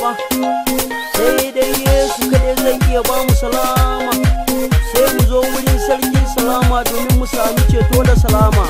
sai dai yesu kaɗai zai iya ba mu salama sai mu zo wurin sarkin salama domin mu sami ceto da salama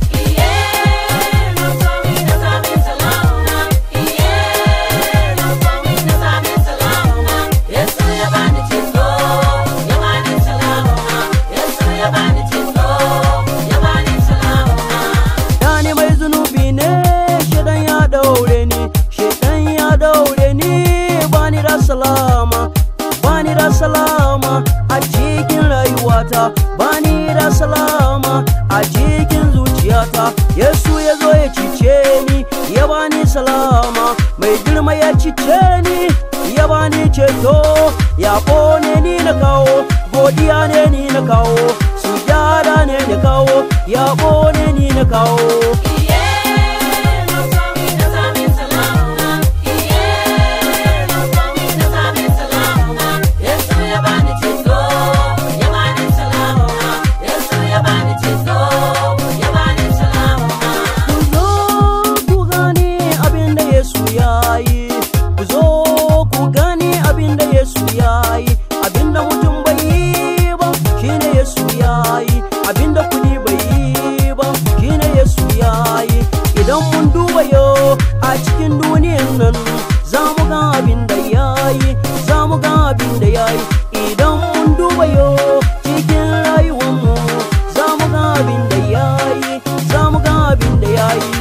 Dani mai zunubi ne shedan ya daure ni shedan ya daure ni bani da salama bani da salama a cikin rayuwata bani da salama a cikin zuciyata yesu ya zo ya cice ni ya bani salama mai girma ya cice ni ya bani ceto ya ne ni na kawo godiya ne ni na kawo sujada ne na kawo ya ne ni na kawo Ku zo ku gani abin da Yesu ya yi, ku zo ku gani abin da Yesu ya yi, abin da mutum bai yi ba shi ne Yesu ya yi, abin da kudi bai yi ba shi ne Yesu ya yi. Idan mun duba yau a cikin duniyan nan za mu ga abin da ya yi, za mu ga abin da ya yi. Idan mun duba yau cikin rayuwanmu za mu ga abin da ya yi, za mu ga abin da ya yi.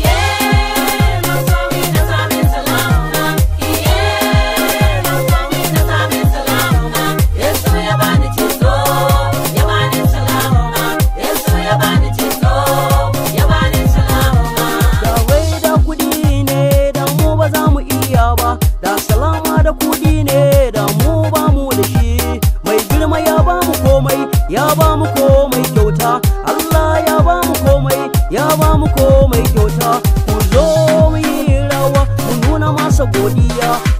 Da wai da kudi ne da mu ba za mu iya ba da salama da kudi ne da mu ba mu da shi mai girma ya ba mu komai ya ba mu komai kyauta Allah ya ba mu komai ya ba mu komai kyauta ku zo mu yi rawa mu nuna masa godiya